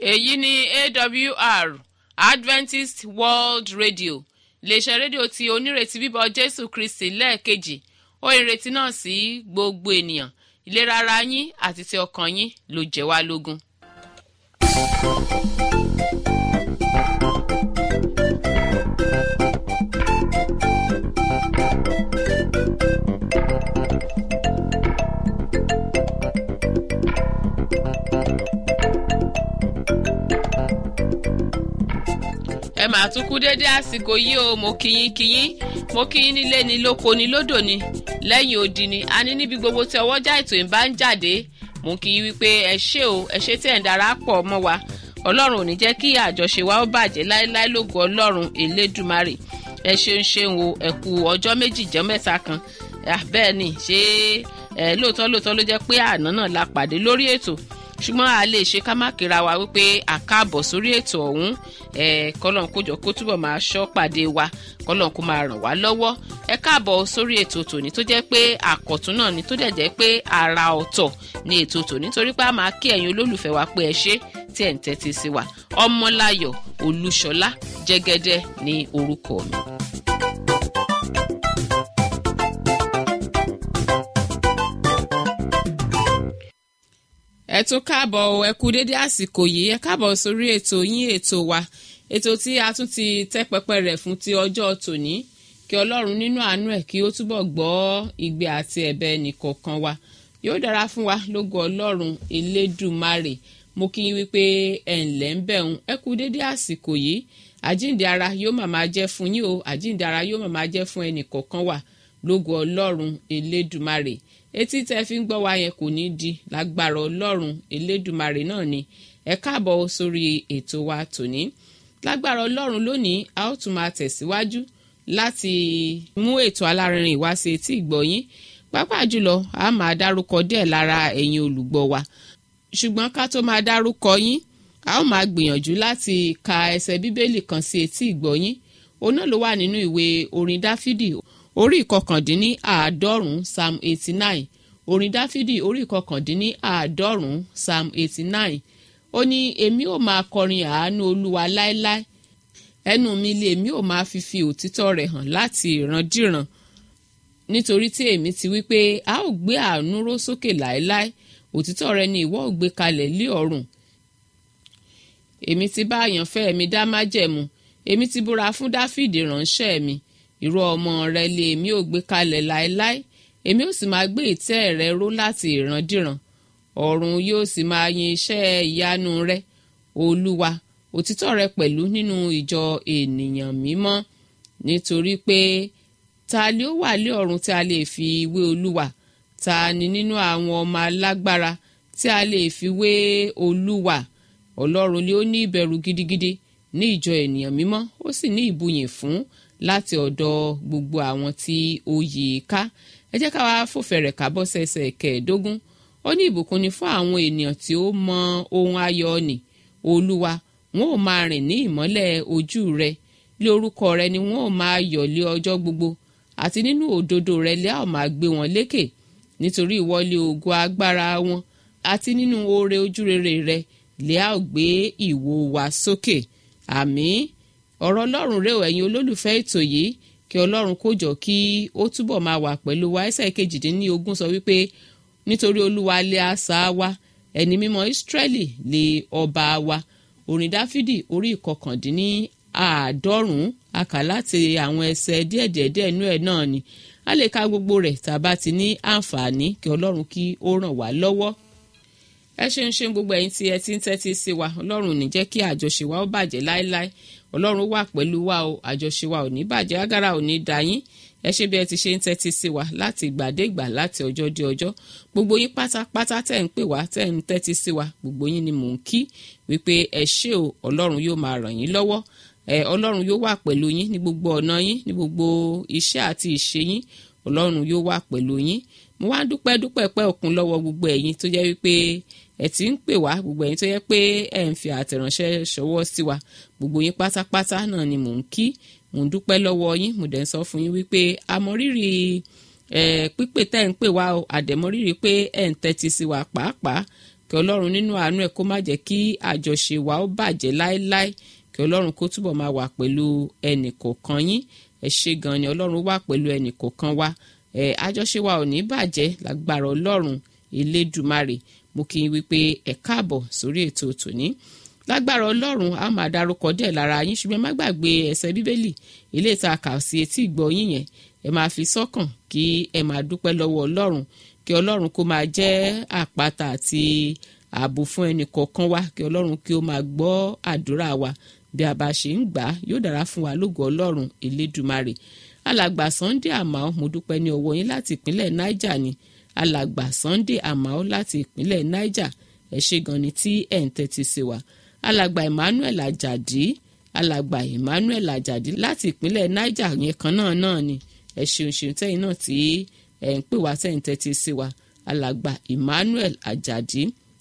èyí ni awr adventist world radio iléeṣẹ́ rédíò tí onírètí bíbọ̀ jésù kristi lẹ́ẹ̀kejì ó ìrètí náà sí gbogbo ènìyàn ìlera ara yín àti ti ọkàn yín ló jẹ́ wá lógún. ẹ máa tún kú déédé àsìkò yìí o mo kíyín kíyín mo kíyín nílé ni lóko ni lódò ni lẹ́yìn odi ni a ní níbi gbogbo tí ọwọ́jà ètò ìbá ń jáde mo kí yín wípé ẹ ṣé o ẹ ṣé tí ẹ̀ ń darapọ̀ mọ́ wa ọlọ́run ò ní jẹ́ kí àjọṣe wa ó bàjẹ́ láéláé lógo ọlọ́run elédùmarè ẹ ṣeun ṣeun o ẹ kú ọjọ́ méjì jẹ́ mẹ́ta kan bẹ́ẹ̀ ni ṣé ẹ lóòótọ́ lóòótọ́ ló jẹ́ pé àná náà la pàdé lórí ètò ṣùgbọ́n a lè ṣe ká má kíra wa wípé àkáàbọ̀ sórí ètò ọ̀hún kọ́lọ́n kójọ kó túbọ̀ máa ṣọ́ pàdé wa kọ́lọ́n kó máa ràn wá lọ́wọ́ ẹ káàbọ̀ sórí ètò tòní tó jẹ́ pé àkọ̀tún náà ni tó dẹ̀ jẹ́ pé àrà ọ̀tọ̀ ni ètò tòní torí pé a máa kí ẹ̀yin olólùfẹ́ wa pé ẹ ṣé tí ẹ̀ ń tẹ́tí sí wa ọmọláyọ̀ olúṣọlá jẹ́gẹ́dẹ́ ní orúkọ mi. ẹ tún káàbọ̀ ẹ kú dédé àsìkò yìí ẹ káàbọ̀ sórí ètò yín ètò wa ètò tí a tún ti tẹ́ pẹpẹ rẹ̀ fún ti ọjọ́ tòní kí ọlọ́run nínú àánú ẹ̀ kí ó túbọ̀ gbọ́ igbe àti ẹ̀bẹ̀ nìkọ̀ọ̀kan wa yóò dára fún wa lógo ọlọ́run elédùmarè mo kí yín wípé ẹ̀ ǹlẹ́ ń bẹ̀ ń ẹ kú dédé àsìkò yìí àjíǹde ara yóò màmá jẹ́ fún yín o àjíǹde ara yóò màmá jẹ́ fún ẹnìkọ̀ọ̀kan wa lógo ọlọ́run elédùmarè etí tẹ́ fi ń gbọ́ wa yẹn kò ní di lágbára ọlọ́run elédùmarè náà ni ẹ káàbọ̀ sórí ètò wa tòní lágbára ọlọ́run lónìí a ó tún máa tẹ̀síwájú láti mú ètò alárinrin wá sí etí ìgbọ̀yín pàápàá jùlọ a máa dárúkọ díẹ̀ lára ẹ̀yin olùgbọ́ wa ṣùgbọ́n ká tó máa dárúkọ yín a ó máa gbìyànjú láti ka ẹsẹ̀ bíbélì kan sí etí ìgbọ̀yín òun náà ló wà nínú ìwé orin dáfídì orí ìkọkàndínní àádọ́rùn-ún psalm eighty nine orin dáfídì orí ìkọkàndínní àádọ́rùn-ún psalm eighty nine ó ní èmi ò máa kọrin àánú olúwa láéláé ẹnu mi lé èmi ò máa fi fi òtítọ́ rẹ̀ hàn láti ìrandíran nítorí tí èmi ti wí pé a ó gbé àánú ró sókè láéláé òtítọ́ rẹ̀ ni ìwọ ò gbé kalẹ̀ lé ọ̀run èmi ti bá àyànfẹ́ mi dá májẹ̀mú èmi ti búra fún dáfídì ránṣẹ́ mi irú ọmọ rẹ lé èmi ò gbé kalẹ̀ láéláé èmi ò sì máa gbé ìtẹ́ rẹ ró láti ìrandíran ọ̀run yóò sì máa yin iṣẹ́ ìyanu rẹ olúwa òtítọ́ rẹ pẹ̀lú nínú ìjọ ènìyàn mímọ́ nítorí pé ta ni ó wà lé ọ̀run tí a lè fi wé olúwa ta ni nínú àwọn ọmọ alágbára tí a lè fi wé olúwa ọlọ́run ni ó ní ìbẹ̀rù gidigidi ní ìjọ ènìyàn mímọ́ ó sì ní ìbùyìn fún láti ọ̀dọ̀ gbogbo àwọn tí ó yí i ká ẹ jẹ́ ká wá fòfẹ̀rẹ̀ kábọ́ sẹ́sẹ̀ kẹẹ̀ẹ́dógún ó ní ìbùkún ni fún àwọn ènìyàn tí ó mọ ohun ayọ̀ nì olúwa wọn ò máa rìn ní ìmọ́lẹ̀ ojú rẹ lé orúkọ rẹ ni wọn ò máa yọ̀ lé ọjọ́ gbogbo àti nínú òdodo rẹ lé àwọn máa gbé wọn lékè nítorí ìwọlé ògo agbára wọn àti nínú oore ojúrere rẹ lé àwọn gbé ìwo wa sókè àmín ọ̀rọ̀ ọlọ́run rẹ̀ ẹ̀yin olólùfẹ́ ètò yìí kí ọlọ́run kó jọ kí ó túbọ̀ máa wà pẹ̀lú wa ẹsẹ̀ kejìdínlógún sọ wípé nítorí olúwa lé asà wa ẹni mímọ́ ìsírẹ́lì lé ọba wa orin dáfídì orí ìkọkàndínní àádọ́rùn-ún akà láti àwọn ẹsẹ̀ díẹ̀díẹ̀díẹ̀ inú ẹ̀ náà ni a lè ka gbogbo rẹ̀ tá a bá ti ní àǹfààní kí ọlọ́run kí ó ràn wá lọ́wọ́ ẹ ṣeun ṣeun gbogbo ẹ̀yin tí ẹ ti ń tẹ́tí sí wa ọlọ́run ò ní jẹ́ kí àjọṣe wa ó bàjẹ́ láéláé ọlọ́run wà pẹ̀lú wa o àjọṣe wa ò ní bàjẹ́ agara ò ní da yín ẹ ṣe bí ẹ ti ṣe ń tẹ́tí sí wa láti ìgbà dé ìgbà láti ọjọ́ dé ọjọ́ gbogbo yín pátápátá tẹ̀ ń pè wá tẹ̀ ń tẹ́tí sí wa gbogbo yín ni mò ń kí wípé ẹ ṣé o ọlọ́run yóò máa ràn yín lọ́wọ́ ẹ ọlọ́run yóò wà pẹ̀lú yín ní gbogbo ọ̀nà yín ní gbogbo iṣẹ́ àti ìṣe yín ọlọ́run yóò wà pẹ̀lú yín mo wá dúpẹ́ dúpẹ́ pẹ́ òkun lọ́wọ́ gbogbo ẹ̀yin tó jẹ́ wípé ẹ ti ń pè wá gbogbo ẹ̀yin tó yẹ pé ẹ ń fi àtẹ̀ránṣẹ́ ṣọwọ́ sí wa gbogbo yín pátápátá náà ni mò ń kí mò ń dúpẹ́ lọ́wọ́ yín mo dẹ̀ ń sọ fún yín wípé àmọ́ rírì pípè tẹ́ ń pè wá o àdẹ̀mọ́rírì pé ẹ̀ ń tẹ́tí sí wa pàápàá kí ọlọ́run nínú àánú ẹ̀ kó má jẹ́ kí àjọṣe wa ó bàjẹ́ láéláé kí ọlọ́run kó túbọ̀ máa wà pẹ̀lú ẹnì kọ̀ọ̀kan yín ẹ ṣé gan ni ọlọ́run wà pẹ̀lú ẹnì kọ̀ọ̀kan wa ẹ àjọṣe wa ò ní bàjẹ́ lágbára ọlọ́run elédùmarè mo kí n wípé ẹ káàbọ̀ sórí ètò tòní lágbára ọlọ́run a máa dárúkọ díẹ̀ lára yín ṣùgbọ́n má gbàgbé ẹsẹ̀ bíbélì ilé ìta kà sí etí ìgbọ́ yín yẹn ẹ máa fi sọ́kàn kí ẹ máa dúpẹ́ lọ́wọ́ ọlọ́run kí ọlọ́run kó máa jẹ́ àpáta àti ààbò fún ẹnì kọ̀ọ̀kan wa kí ọlọ́run kí ó máa gbọ́ àdúrà wa bí a bá ṣe ń gbà á yóò dára fún wa lógo ọlọ́run elédùmarè alàgbà sunday àmàó mo dúpẹ́ ní ọwọ́ yín láti ìpínlẹ̀ niger ni alàgbà sunday àmàó láti ìpínlẹ̀ niger ẹ ṣé gan ni tí ẹ̀ ń tẹ́tí sí wa alàgbà emmanuel ajadi alàgbà emmanuel ajadi láti ìpínlẹ̀ niger yẹn kan náà náà ni ẹ ṣeun ṣeun tẹ́yìn náà tí ẹ̀ ń pè wá tẹ́yìn tẹ́tí sí wa alàgbà emmanuel ajadi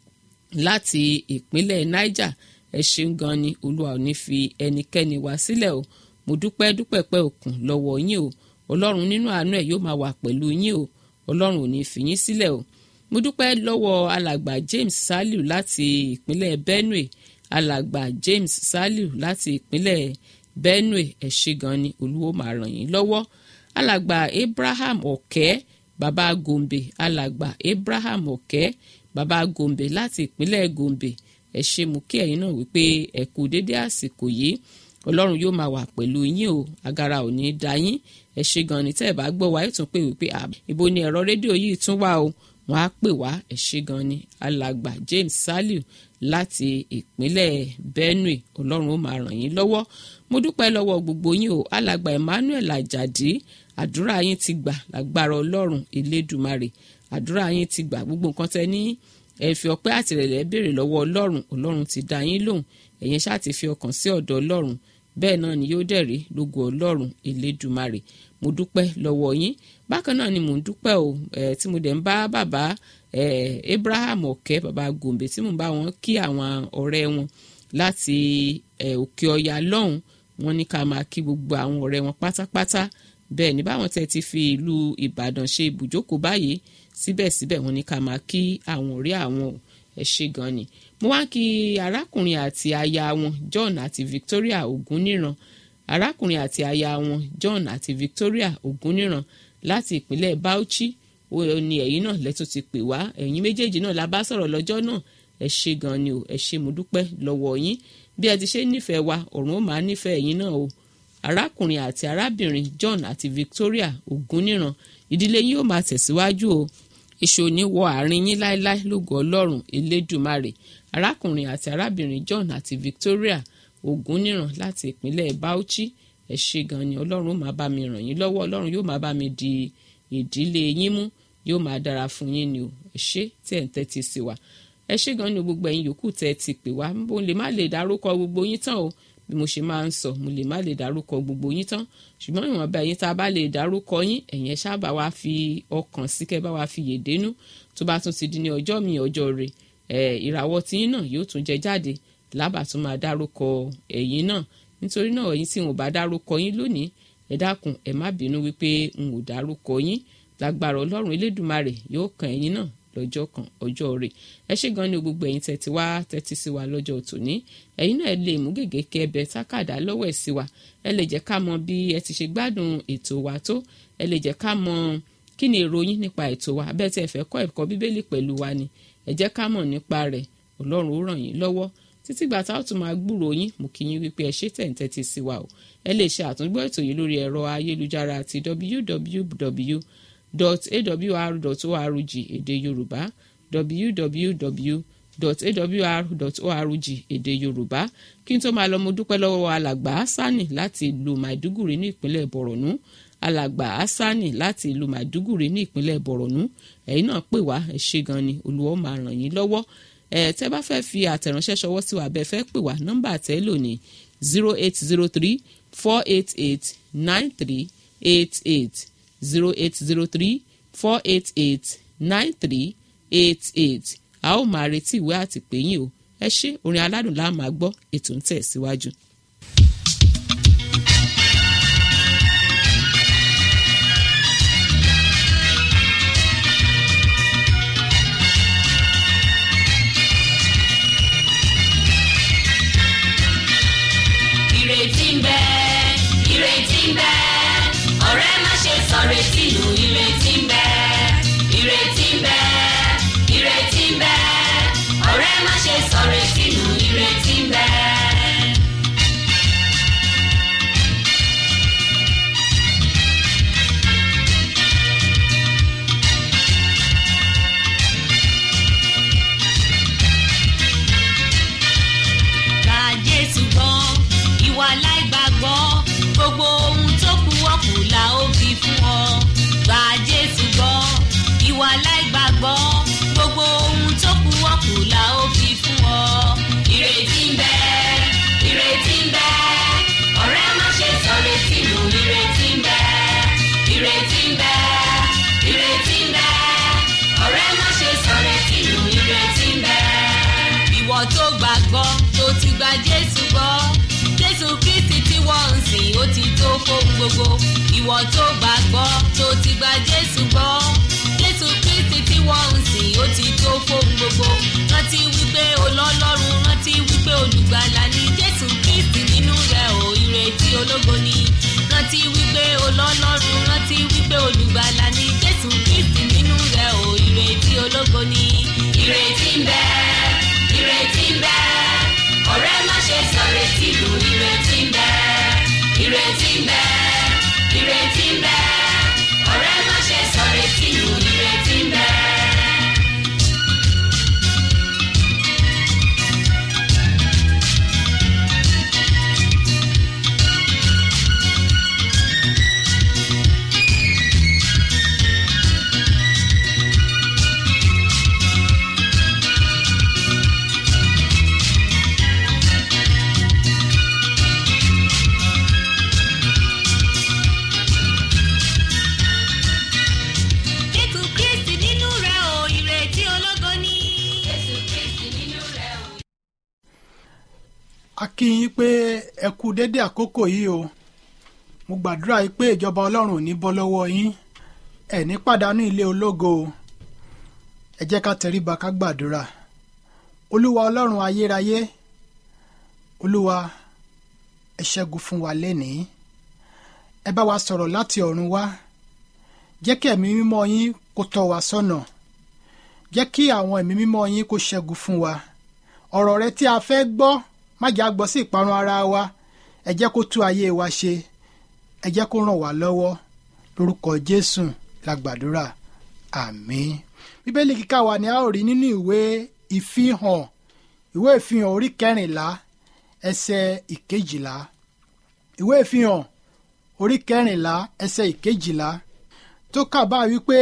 láti ìpínlẹ̀ niger ẹ ṣeun gan ni olúwa ò ní fi ẹnikẹ́ni wá sílẹ̀ o mo dúpẹ́ dúpẹ́ pẹ́ òkun lọ́wọ́ yín o ọlọ́run nínú àánú ẹ̀ yóò máa wà pẹ̀lú yín o ọlọ́run ò ní fi yín sílẹ̀ o mo dúpẹ́ lọ́wọ́ alàgbà james saliu láti ìpínlẹ̀ benue alàgbà james saliu láti ìpínlẹ̀ benue ẹ ṣé gan ni olúwo máa ràn yín lọ́wọ́ alàgbà abraham ọ̀kẹ́ bàbá gombe alàgbà abraham ọ̀kẹ́ bàbá gombe láti ìpínlẹ̀ gombe ẹ ṣé mo kí ẹ̀yin náà wípé ẹ kú dédé àsìkò yìí ọlọ́run yóò máa wà pẹ̀lú yín o agara ò ní da yín ẹ ṣé gan ni tẹ́ ẹ bá gbọ́ wa ẹ tún pè wípé ibo ni ẹ̀rọ rédíò yìí tún wà o wọ́n á pè wá ẹ ṣé gan ni alàgbà james saliu láti ìpínlẹ̀ benue ọlọ́run ó máa ràn yín lọ́wọ́ mo dúpẹ́ lọ́wọ́ gbogbo yín o alàgbà emmanuel ajadi àdúrà yín ti gbà lágbára ọlọ́run elédùmarè àdúrà yín ti gbà gbogbo nǹkan tẹ́ ní ẹ fi ọpẹ́ àtìrẹ̀lẹ̀ béèrè lọ́wọ́ ọlọ́run ọlọ́run ti dá yín lóhùn ẹ̀yin ṣáà ti fi ọkàn sí ọ̀dọ̀ ọlọ́run bẹ́ẹ̀ náà ni yóò dẹ̀rí lógo ọlọ́run elédùmarè mo dúpẹ́ lọ́wọ́ yín bákan náà ni mò ń dúpẹ́ o ẹ̀ tí mo dẹ̀ ń bá bàbá ẹ̀ abraham ọ̀kẹ́ bàbá gòmbè tí mò ń bá wọn kí àwọn ọ̀rẹ́ wọn láti ẹ̀ òkè ọya lọ́hùn wọn ní ká máa kí gbogbo àwọn ọ̀rẹ́ wọn pátápátá bẹ́ẹ̀ ní báwọn tẹ́ ti fi ìlú ìbàdàn ṣe ibùjókòó báyìí síbẹ̀síbẹ̀ wọn ní ká máa kí àwọn ọ̀rẹ́ àwọn ẹ̀ ṣe gan ni mo wá kí arákùnrin àti aya wọn john àti victoria ògúnníran arákùnrin àti aya wọn john àti victoria ògúnníran láti ìpínlẹ̀ bauchi ó ní ẹ̀yin náà lẹ́tún ti pè wá ẹ̀yin méjèèjì náà la bá sọ̀rọ̀ lọ́jọ́ náà ẹ ṣe gan ni o ẹ ṣe mo dúpẹ́ lọ́wọ́ yín bí ẹ ti ṣe nífẹ̀ẹ́ wa ọ̀run ó máa nífẹ̀ẹ́ ẹ̀yin náà o arákùnrin àti arábìnrin john àti victoria ògúnníran ìdílé yín ó máa tẹ̀síwájú o èso ní wọ àárín yín láéláé lógo ọlọ́run elédùmarè arákùnrin àti arábìnrin john àti victoria ògúnníran láti ìpínlẹ̀ bauchi ẹ ṣé gan ni ọlọ́run ó máa bá mi ràn yín lọ́wọ́ ọlọ́run yóò máa bá mi di ìdílé yín mú yóò máa dára fún yín ni o ẹ ṣé tí ẹ̀ ń tẹ́tí sí wa ẹ ṣé gan ni gbogbo ẹ̀yin yòókù tẹ́ ẹ ti pè wá mo lè má lè dárúkọ gbogbo yín tán o bí mo ṣe máa ń sọ mo lè má lè dárúkọ gbogbo yín tán ṣùgbọ́n ìwọ̀nba ẹ̀yin tá a bá lè dárúkọ yín ẹ̀yin ẹ ṣáà bá wa fi ọkàn sí kẹ́ bá wa fi yèdénú tó bá tún ti di ní ọjọ́ mi ọjọ́ rẹ̀ ẹ̀ ìràwọ̀ tiyín náà yóò tún jẹ jáde lábà tún máa dárúkọ ẹ̀yin náà nítorí náà ẹ̀yin tí n ò bá dárúkọ yín lónìí ẹ dákun ẹ má bínú wípé n ò dárúkọ yín lágbára ọlọ́run elédùmarè yóò kàn ẹ̀yin náà lọ́jọ́ kan ọjọ́ rẹ̀ ẹ ṣé gan ni gbogbo ẹ̀yin tẹ́tí wá tẹ́tí sí wa lọ́jọ́ tòní ẹ̀yin náà ẹ lè mú gègé kí ẹ bẹ tákàdá lọ́wọ́ ẹ̀ sí wa ẹ lè jẹ́ ká mọ bí ẹ ti ṣe gbádùn ètò wa tó ẹ lè jẹ́ ká mọ kí ni èrò yín nípa ètò wa bẹ́ẹ̀ tí ẹ fẹ́ kọ́ ẹ̀kọ́ bíbélì pẹ̀lú wa ni ẹ jẹ́ ká mọ̀ nípa rẹ̀ ọlọ́run ó ràn yín lọ́wọ́ títí gbà tá a tún máa gbúrò yín mo kí yín wípé ẹ ṣé tẹ̀ ń tẹ́tí sí wa o ẹ lè ṣe àtúngbọ́ ètò yìí lórí ẹ̀rọ ayélujára àti www.awr.org èdè yorùbá www.awr.org èdè yorùbá kí n tó máa lọ mo dúpẹ́ lọ́wọ́ alàgbà asani láti ìlú maiduguri ní ìpínlẹ̀ borno alàgbà asani láti ìlú maiduguri ní ìpínlẹ̀ borno ẹ̀yin náà pè wá ẹ ṣé gan ni olùwọ́ máa ràn yín lọ́wọ́ ẹ̀ tẹ́ bá fẹ́ fi àtẹ̀ránṣẹ́ ṣọwọ́ sí wa bẹ́ẹ̀ fẹ́ pè wá nọ́mbà àtẹ́ lò ní zero eight zero three four eight eight nine three eight eight zero eight zero three four eight eight nine three eight eight a ó máa retí ìwé àtìpéyìn o ẹ ṣé orin aládùn la máa gbọ́ ètò ń tẹ̀ síwájú. gbàgbọ́ tó ti gba jésù gbọ́ jésù kristi tí wọ́n ń sìn ó ti tó fóun gbogbo ìwọ tó gbàgbọ́ tó ti gba jésù gbọ́ jésù kristi tí wọ́n ń sìn ó ti tó fóun gbogbo rántí wípé olọ́lọ́run rántí wípé olùgbàlà ni jésù kristi nínú rẹ̀ ò ìrètí ológo ni rántí wípé olọ́lọ́run rántí wípé olùgbàlà ni jésù kristi nínú rẹ̀ ò ìrètí ológo ni. ìrètí ń bẹ ìrètí ń bẹ ọ̀rẹ́ má ṣe sọ̀rètí lù ìrètí ń bẹ ìrètí ń bẹ ìrètí ń bẹ ọ̀rẹ́ má ṣe sọ̀rètí lù ìrètí ń bẹ. jésù kristi nínú rẹ̀ ò ìrètí ológo ni. jésù kristi nínú rẹ̀ ò. a kí yín pé ẹ kú dédé àkókò yìí o mo gbàdúrà yìí pé ìjọba ọlọ́run ò ní bọ́ lọ́wọ́ yín ẹ ní pàdánù ilé ológo o ẹ jẹ́ ká tẹríba ká gbàdúrà olúwa ọlọ́run ayérayé olúwa ẹ ṣẹ́gun fún wa lénìí ẹ bá wa sọ̀rọ̀ láti ọ̀run wá jẹ́ kí ẹ̀mí mímọ́ yín kó tọ́ wa sọ́nà jẹ́ kí àwọn ẹ̀mí mímọ́ yín kó ṣẹ́gun fún wa ọ̀rọ̀ rẹ tí a fẹ́ gbọ́ má jẹ́ a gbọ́ sí ìparun ara wa ẹ jẹ́ kó tú ayé wa ṣe ẹ jẹ́ kó ràn wá lọ́wọ́ lórúkọ jésù la gbàdúrà àmín bíbélì kíkà wa ni a ó rí nínú ìwé ìfihàn ìwé ìfihàn orí kẹrìnlá ẹsẹ̀ ìkejìlá ìwé ìfihàn orí kẹrìnlá ẹsẹ̀ ìkejìlá tó kà bá wípé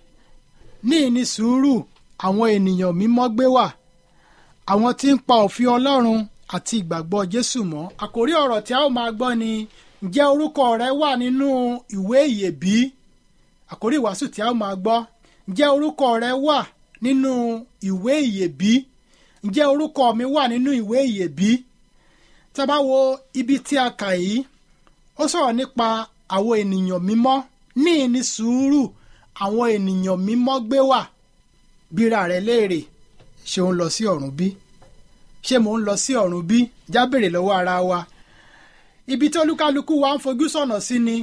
ní ìní sùúrù àwọn ènìyàn mímọ́ gbé wà àwọn tí ń pa òfin ọlọ́run àti ìgbàgbọ́ jésù mọ́ àkórí ọ̀rọ̀ tí a ó máa gbọ́ ni ǹjẹ́ orúkọ rẹ wà nínú ìwé ìyè bí àkórí ìwàásù tí a ó máa gbọ́ ǹjẹ́ orúkọ rẹ wà nínú ìwé ìyè bí ǹjẹ́ orúkọ mi wà nínú ìwé ìyè bí tí a bá wo ibi tí a kà yìí ó sọ̀rọ̀ nípa àwọn ènìyàn mímọ́ ní ìní sùúrù àwọn ènìyàn mímọ́ gbé wà bíra rẹ léèrè ṣé ó ń lọ sí ọ̀run bí ṣé mò ń lọ sí ọ̀run bí já béèrè lọ́wọ́ ara wa ibi tí olúkálukú wa ń fojú sọ̀nà sí ni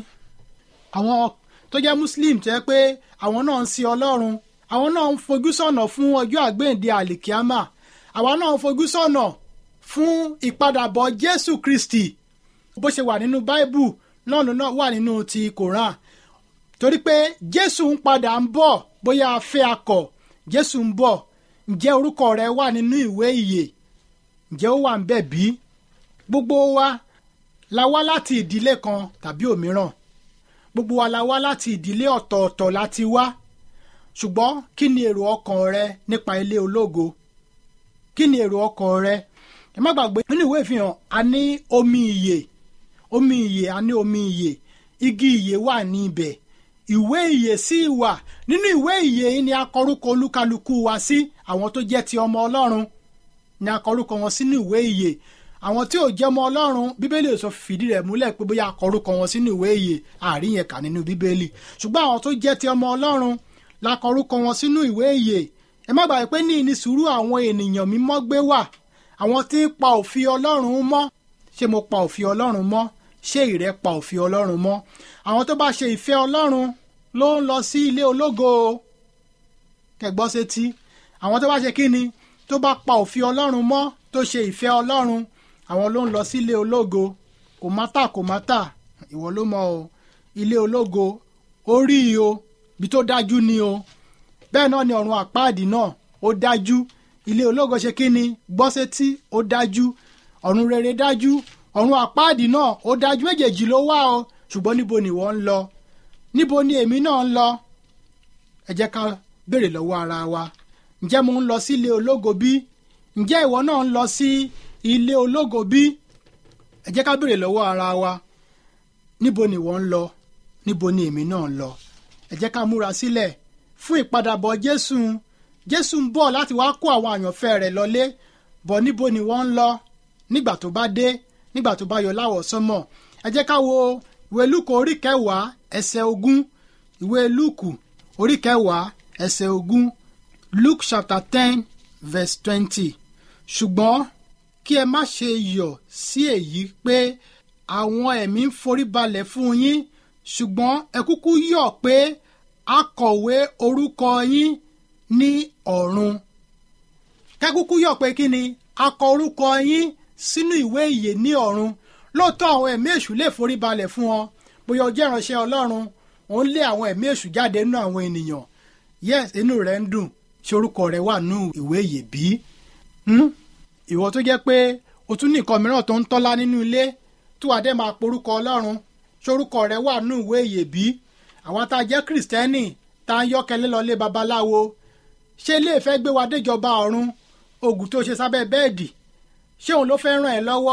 àwọn tó jẹ́ muslim tẹ́ pé àwọn náà ń sin ọlọ́run àwọn náà ń fojú sọ̀nà fún ọjọ́ àgbéǹde àlìkíámà àwa náà ń fojú sọ̀nà fún ìpadàbọ̀ jésù kristi bó ṣe wà nínú báíbù náà ló náà wà nínú ti koran torí pé jésù ń padà ń bọ̀ bóyá a fẹ́ akọ̀ jésù ń bọ̀ ǹjẹ́ orúkọ rẹ wà nínú ìwé ìyè ǹjẹ́ ó wà ń bẹ̀ bí gbogbo wa la wá láti ìdílé kan tàbí òmíràn gbogbo wa la wá láti ìdílé ọ̀tọ̀ọ̀tọ̀ láti wá ṣùgbọ́n kí ni èrò ọkàn rẹ nípa ilé ológo kí ni èrò ọkàn rẹ ẹ má gbàgbé nínú ìwé ìfihàn a ní omi ìyè omi ìyè a ní omi ìyè igi ìyè wà ní ibẹ̀ ìwé ìyè sí ìwà nínú ìwé ìyè yìí ni a kọ orúkọ olúkálukú wa sí àwọn tó jẹ́ ti ọmọ ọlọ́run ni a kọ orúkọ wọn sínú ìwé ìyè àwọn tí ò jẹ́ ọmọ ọlọ́run bíbélì ò sọ fìdí rẹ̀ múlẹ̀ pé bóyá a kọ orúkọ wọn sínú ìwé ìyè àárín yẹn kà nínú bíbélì ṣùgbọ́n àwọn tó jẹ́ ti ọmọ ọlọ́run la kọ orúkọ wọn sínú ìwé ìyè ẹ má gbàgbé pé ní ìní sùúrù àwọn ènìyàn mímọ́ gbé wà àwọn tí ń pa òfin ọlọ́run mọ́ ṣé mo pa òfin ọlọ́run mọ́ ṣé ìrẹ́ pa òfin ọlọ́run mọ́ àwọn tó bá ṣe ìfẹ́ ọlọ́run ló ń lọ sí ilé ológo kẹgbọ́ sétí àwọn tó bá ṣe kí ni tó bá pa òfin ọlọ́run mọ́ tó ṣe ìfẹ́ ọlọ́run àwọn ló ń lọ sí ilé ológo kò mátà kò mátà ìwọ ló mọ o ilé ológo orí o bí tó dájú ni o bẹ́ẹ̀ náà ni ọ̀run àpáàdì náà ó dájú ilé ológo ṣe kí ni gbọ́ sétí ó dájú ọ̀run rere dájú ọ̀run àpáàdì náà ó dájú méjèèjì ló wà o ṣùgbọ́n níbo ni wọ́n ń lọ níbo ni èmi náà ń lọ ẹ jẹ́ ká béèrè lọ́wọ́ ara wa ǹjẹ́ mo ń lọ sí ilé ológo bí ǹjẹ́ ìwọ náà ń lọ sí ilé ológo bí ẹ jẹ́ ká béèrè lọ́wọ́ ara wa níbo ni wọ́n ń lọ níbo ni èmi náà ń lọ ẹ jẹ́ ká múra sílẹ̀ fún ìpadàbọ̀ jésù jésù ń bọ̀ láti wá kó àwọn àyànfẹ́ rẹ̀ lọlé bọ̀ níbo ni wọ́n ń lọ nígbà tó bá dé nígbà tó bá yọ láwọ̀ sánmọ̀ ẹ jẹ́ ká wo ìwé lúkù orí kẹwàá ẹsẹ̀ ogún ìwé lúkù orí kẹwàá ẹsẹ̀ ogún luke chapter ten verse twenty ṣùgbọ́n kí ẹ má ṣe yọ̀ sí èyí pé àwọn ẹ̀mí ń forí balẹ̀ fún yín ṣùgbọ́n ẹ kúkú yọ̀ pé a kọ̀wé orúkọ yín ní ọ̀run kẹ́kúkú yọ̀ pé kí ni a kọ orúkọ yín sínú ìwé ìyè ní ọ̀run lóòótọ́ àwọn ẹ̀mí èṣù lè forí balẹ̀ fún ọ bóyá o jẹ́ ìránṣẹ́ ọlọ́run òun lé àwọn ẹ̀mí èṣù jáde nínú àwọn ènìyàn yes inú rẹ̀ ń dùn ṣé orúkọ rẹ̀ wà nínú ìwé ìyè bí? ìwọ tó jẹ́ pé o tún ní nǹkan mìíràn tó ń tọ́lá nínú ilé tó wà dé máa porúkọ ọlọ́run ṣé orúkọ rẹ̀ wà nínú ìwé ìyè bí? àwọn tá a jẹ́ kìrìsìtẹ́nì tá a ń yọ́kẹ́lẹ́ lọ lé babaláwo ṣé ilé ìfẹ́ gbé wa déjọba ọ̀run oògùn tó ṣe sábẹ́ bẹ́ẹ̀dì ṣé òun ló fẹ́ ràn ẹ́ lọ́wọ́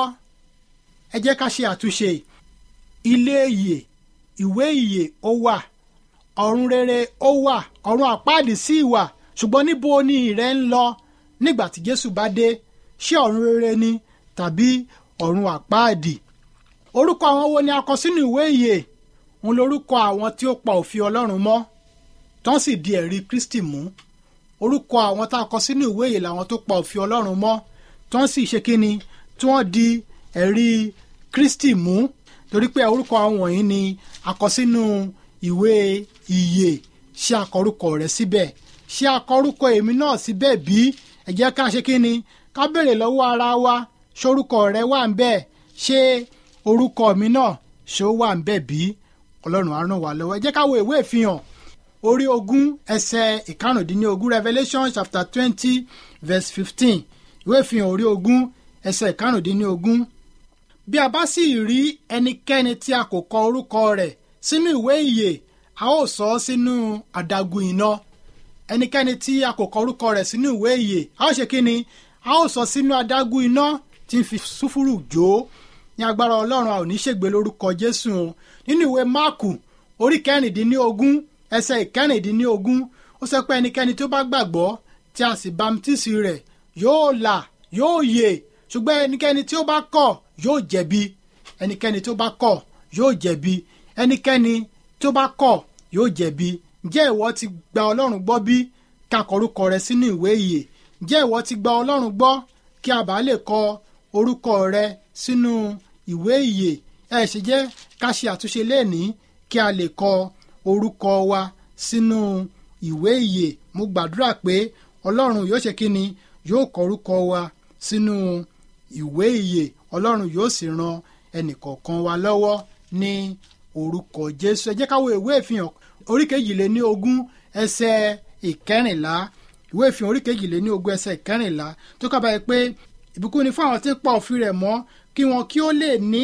ẹ jẹ́ ká ṣe àtúnṣe ilé ìyè ìwé ìyè ó wà ọ̀run rere ó wà ọ̀run àpáàdì sí ìwà ṣùgbọ́n níbo ni ìrẹ́ ń lọ nígbà tí Jésù bá dé ṣé ọ̀run rere ni tàbí ọ̀run àpáàdì orúkọ àwọn wo ni a kọ sínú ìwé ìyè òun lorúkọ àwọn tí ó pa òfin Ọlọ́run mọ́ tán sì di ẹ̀rí Kristi mú orúkọ àwọn tá a kọ sínú ìwé ìyè làwọn tó pa òfin Ọlọ́run mọ́ tán sì ṣe kíni tí wọ́n di ẹ̀rí Kristi mú torí pé orúkọ àwọn wọ̀nyí ni a kọ sínú ìwé ìyè ṣé a kọ orúkọ rẹ síbẹ̀ ṣé a kọ orúkọ èmi náà síbẹ̀ bí ẹ jẹ́ ká ṣe kíni ká béèrè lọ́wọ́ ara wa ṣorúkọ rẹ wà ń bẹ̀ ṣé orúkọ mi náà ṣé ó wà ń bẹ̀ bí Ọlọ́run á ràn wá lọ́wọ́ ẹ jẹ́ ká wo ìwé ìfihàn orí ogún ẹsẹ̀ ìkarùndínlógún Revelation chapter twenty verse fifteen ìwé ìfihàn orí ogún ẹsẹ̀ ìkarùndínlógún bí a bá sì rí ẹnikẹ́ni tí a kò kọ orúkọ rẹ̀ sínú ìwé ìyè a ó sọ ọ́ sínú àdàgùn iná ẹnikẹ́ni tí a kò kọ orúkọ rẹ̀ sínú ìwé ìyè a ó ṣe kí ni a ó sọ sínú àdàgùn iná tí ń fi súfúrù jó ní agbára ọlọ́run a ò ní ṣègbè lórúkọ jésù o nínú ìwé máàkù orí kẹrìndínlógún ẹsẹ̀ ìkẹrìndínlógún ó sọ pé ẹnikẹ́ni tó bá gbàgbọ́ tí a sì bamtísì rẹ̀ yóò là yóò yè ṣùgbọ́n ẹnikẹ́ni tí ó bá kọ̀ yóò jẹ̀bi ẹnikẹ́ni tó bá kọ̀ yóò jẹ̀bi ẹnikẹ́ni tó bá kọ̀ yóò jẹ̀bi ǹjẹ́ ìwọ ti gba ọlọ́run gbọ́ bí ká kọ orúkọ rẹ sínú ìwé ìyè ǹjẹ́ ìwọ ti gba ọlọ́run gbọ́ kí a bá lè kọ orúkọ rẹ sínú ìwé ìyè ẹ ṣe jẹ́ ká ṣe àtúnṣe lẹ́ẹ̀ní kí a lè kọ orúkọ wa sínú ìwé ìyè mo gbàdúrà pé ọlọ́run yóò ṣe kí ni yóò kọ orúkọ wa sínú ìwé ìyè ọlọ́run yóò sì ran ẹnìkọ̀ọ̀kan wa lọ́wọ́ ní orúkọ jésù ẹ jẹ́ ká wo ìwé ìfihàn orí kejìléní ogún ẹsẹ̀ ìkẹrìnlá ìwé ìfihàn orí kejìléní ogún ẹsẹ̀ ìkẹrìnlá tó kábàáyé pé ìbùkún ni fún àwọn tí ń pa òfin rẹ̀ mọ́ kí wọn kí ó lè ní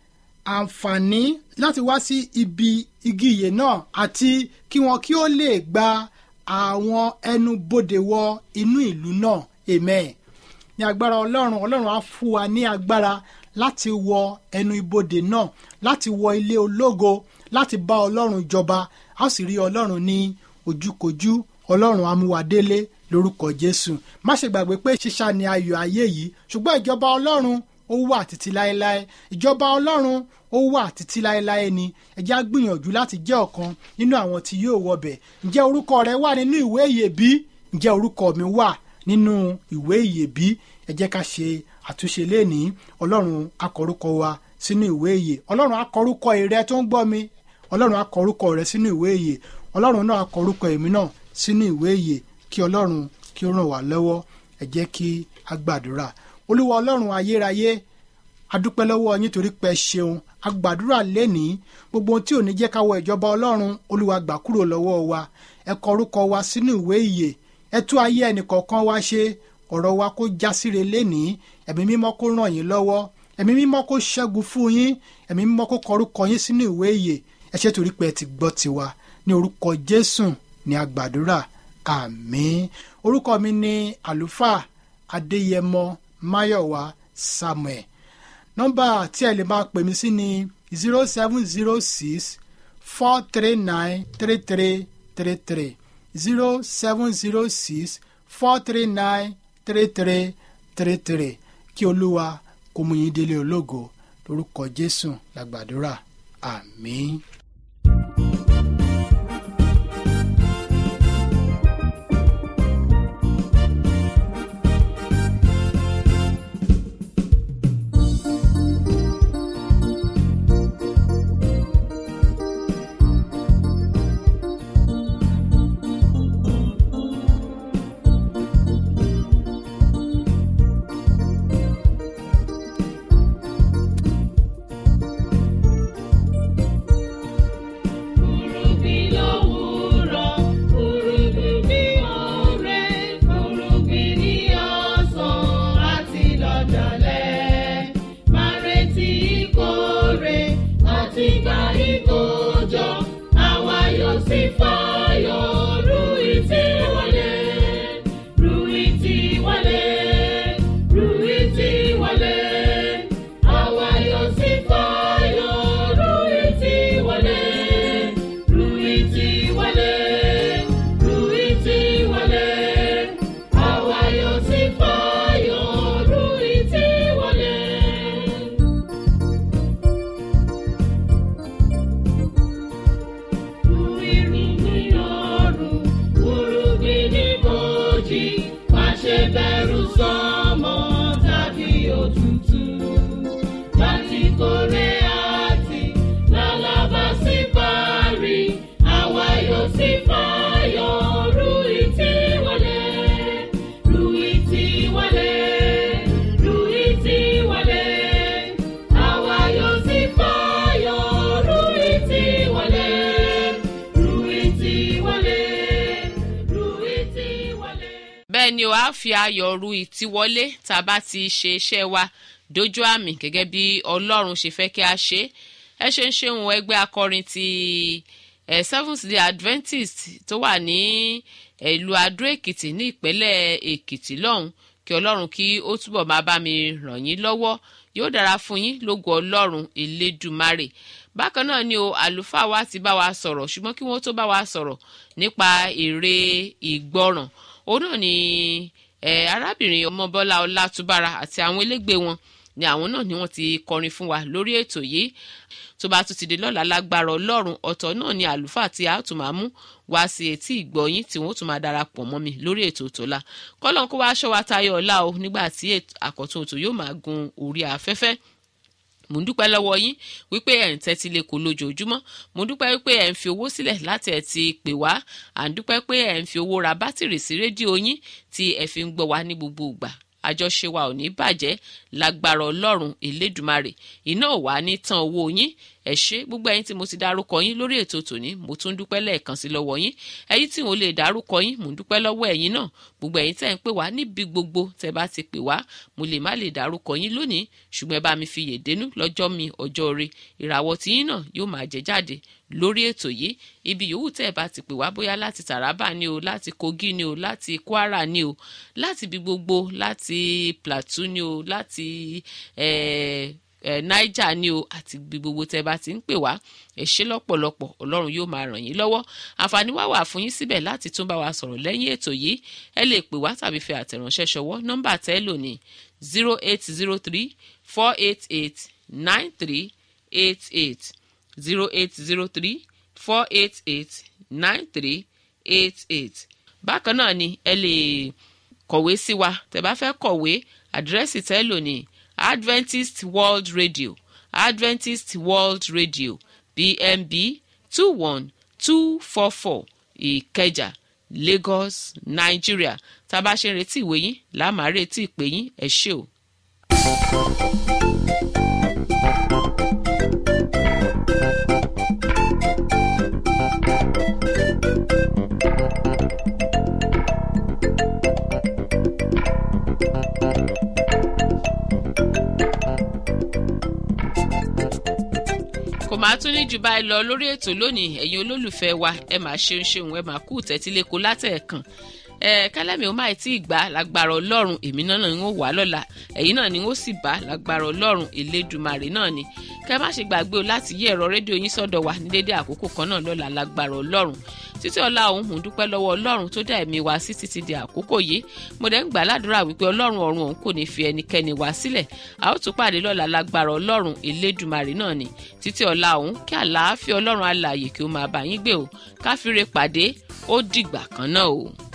àǹfààní láti wá sí ibi igi ìyè náà àti kí wọn kí ó lè gba àwọn ẹnu bodè wọ inú ìlú náà amen ní agbára ọlọ́run ọlọ́run á fún wa ní agbára láti wọ ẹnu ibodè náà láti wọ ilé ológo láti bá ọlọ́run jọba a sì rí ọlọ́run ní ojúkojú ọlọ́run amúwadélé lórúkọ jésù má ṣe gbàgbé pé ṣíṣá ni ayọ̀ ayé yìí ṣùgbọ́n ìjọba ọlọ́run ó wà títí láéláé ìjọba ọlọ́run ó wà títí láéláé ni ẹ jẹ́ á gbìyànjú láti jẹ́ ọ̀kan nínú àwọn tí yóò wọbẹ̀ ǹjẹ́ orúkọ rẹ wà nínú ìwé ìyè bí ǹjẹ́ orúkọ mi wà nínú ìwé ìyè bí ẹ jẹ́ ká ṣe àtúnṣe lénìí ọlọ́run akọrúkọ wa sínú ìwé ìyè ọlọ́run akọrúkọ ìrẹ tó ń gbọ́ mi ọlọ́run akọrúkọ rẹ sínú ìwé ìyè ọlọ́run náà akọrúkọ èmi náà sínú ìwé ìyè kí ọlọ́run kí ó ràn wá lọ́wọ́ ẹ jẹ́ kí a gbàdúrà olúwa ọlọ́run ayérayé adúpẹ́ lọ́wọ́ yín torí pé ṣeun agbàdúrà lénìí gbogbo ohun tí ò ní jẹ́ ká wọ ìjọba ọlọ́run olúwa gbà kúrò lọ́wọ́ wa ẹ kọ orúkọ wa sínú ìwé ìyè ẹ tú ayé ẹnìkọ̀ọ̀kan wa ṣe ọ̀rọ̀ wa kó já síre lénìí ẹ̀mí mímọ́ kó ràn yín lọ́wọ́ ẹ̀mí mímọ́ kó ṣẹ́gun fún yín ẹ̀mí mímọ́ kó kọ orúkọ yín sínú ìwé ìyè ẹ ṣé torí pé ẹ ti gbọ́ tiwa ní orúkọ jésù ní agbàdúrà àmín orúkọ mi ní àlùfáà adéyẹmọ máyọ̀wá samuel nọ́mbà tí ẹ lè máa pè mí sí ni zero seven zero six four three nine three three three three zero seven zero six four three nine three three three three kí olúwa kó mú yín délé ológo lórúkọ jésù làgbàdúrà àmín. Urubí lówùúrọ̀, urubí ní ọ̀rẹ́, urubí ní ọ̀sán àti lọ́jọ́lẹ̀. Máa retí ìkórè àti gba ìkójọ, àwa yóò sì fayọ̀ ru ìtì wọlé. Ru ìtì wọlé, ru ìtì wọlé. Àwa yóò sì fayọ̀ ru ìtì wọlé. Ruiti wale, Ruiti wale, àwa yóò sì fayọ̀, Ruiti wale. Irúgbìn ọ̀run, irúgbìn ní bòjì, má ṣe bẹ̀rù sọ́mọ tàbí òtútù. Láti kórè àti lálábà sí parí, àwa yóò sì fayọ̀, Ruiti wọlé, Ruiti wọlé, Ruiti wọlé. Àwa yóò sì fayọ̀, Ruiti wọlé, Ruiti wọlé, Ruiti wọlé. bẹ́ẹ̀ ni o á fi ayọ̀ ru ìtiwọlé tá a bá ti ṣe iṣẹ́ wa dójú àmì gẹ́gẹ́ bí ọlọ́run ṣe fẹ́ kí a ṣe é ẹ ṣe ń ṣeun ẹgbẹ́ akọrin ti eh, seventh day adventist tó wà ní eh, ìlú adó èkìtì ní ìpínlẹ̀ èkìtì lọ́hùn kí ọlọ́run kí ó túbọ̀ máa bá mi ràn yín lọ́wọ́ yóò dára fún yín lógo ọlọ́run elédùmarè bákan náà ni o àlùfáà wa ti bá wa sọ̀rọ̀ ṣùgbọ́n kí wọ́n tó bá wa sọ̀rọ̀ nípa èrè ìgbọràn òun náà ni eh, arábìnrin ọmọbọ́lá ọlátúbára àti àwọn elégbé wọn ni àwọn náà ni wọ́n ti kọrin fún wa lórí ètò yìí tó bá tún ti di lọ́la lágbára ọlọ́run ọ̀tọ̀ náà ni àlùfáà tí a tún máa mú wá sí etí ìgbọ̀yìn tí wọ́n tún máa darapọ̀ mọ́ mi lórí ètò tòla kọ́lọ́n kó wá aṣọ wa tayọ ọ̀la o nígbà tí àkọ́tún ètò yóò máa gun orí afẹ́fẹ́ mo ń dúpẹ́ lọ́wọ́ yín wípé ẹ̀ ń tẹ́tí lè kó lójoojúmọ́ mo dúpẹ́ wípé ẹ̀ ń fi owó sílẹ̀ láti ẹ̀ ti pè wá à ń dúpẹ́ pé ẹ̀ ń fi owó ra bátìrì sí rédíò yín tí ẹ̀ fi ń gbọ́ wá ní gbogbo ìgbà àjọṣe wa ò ní bàjẹ́ lágbára ọlọ́run elédùmarè iná ò wá ní tán owó yín ẹ ṣé gbogbo ẹ̀yin tí mo ti dárúkọ yín lórí ètò tòní mo tún dúpẹ́ lẹ́ẹ̀kan sí lọ́wọ́ yín ẹ̀yin tí mo lè dárúkọ yín mo dúpẹ́ lọ́wọ́ ẹ̀yin náà gbogbo ẹ̀yin tẹ́ ń pè wá níbi gbogbo tẹ́ bá ti pè wá mo lè má lè dárúkọ yín lónìí ṣùgbọ́n ẹ bá mi fi yèdénú lọ́jọ́ mi ọjọ́ rẹ ìràwọ̀ tí yín náà yóò máa jẹ jáde lórí ètò yìí ibi yòówù tẹ́ ẹ bá ti pè wá bóyá láti Taraba ni o láti Kogi ni o láti Kwara ni o láti ibi gbogbo láti Plateau ni o láti eh, eh, Niger ni o àti ibi gbogbo tẹ́ ẹ bá ti ń pè wá ẹ ṣé lọ́pọ̀lọpọ̀ Ọlọ́run yóò máa ràn yín lọ́wọ́ àǹfààní wá wà fún yín síbẹ̀ láti tún bá wa sọ̀rọ̀ lẹ́yìn ètò yìí ẹ lè pè wá tàbí fi àtẹ̀ránṣẹ́ ṣọwọ́ nọ́mbà tẹ́ ẹ lò ní zero eight zero three four eight eight nine three eight eight zero eight zero three four eight eight nine three eight eight bákan náà ni ẹ lè kọ̀wé sí wa tẹ́ bá fẹ́ kọ̀wé àdírẹ́sì tẹ́ lò ní Adventist World Radio Adventist World Radio PMB two one two four four Ìkẹjà Lagos Nigeria tá a bá ṣe ń retí ìwé yín làá máa retí ìpè yín ẹ ṣé o. kò máa tún ní jù báyìí lọ lórí ètò lónìí ẹ̀yin olólùfẹ́ wa ẹ máa ṣeun ṣeun ẹ máa kú tẹ́tíléko látẹ̀ẹ̀kan ẹ kẹlẹ́mi ó máa tí ì gbà lágbára ọlọ́run èmi náà ni ó wà lọ́la ẹ̀yin náà ni ó sì bá lágbára ọlọ́run elédùmarè náà ni kẹ má ṣe gbàgbé o láti yí ẹ̀rọ rédíò yín sọ́dọ̀ wa ní dédé àkókò kan náà lọ́la lágbára ọlọ́run títí ọlá òun mò ń dúpẹ́ lọ́wọ́ ọlọ́run tó dá ẹ̀mí wa sí títí di àkókò yìí mo dẹ̀ ń gbà ládùúrà wípé ọlọ́run ọ̀run òun kò ní fi ẹnikẹ́ni wá sílẹ̀ a ó tún pàdé lọ́la lágbára ọlọ́run elédùmarè náà ni títí ọlá òun kí àlàáfíà ọlọ́run alààyè kí ó máa bá yín gbé o káfíńre pàdé ó dìgbà kan náà o.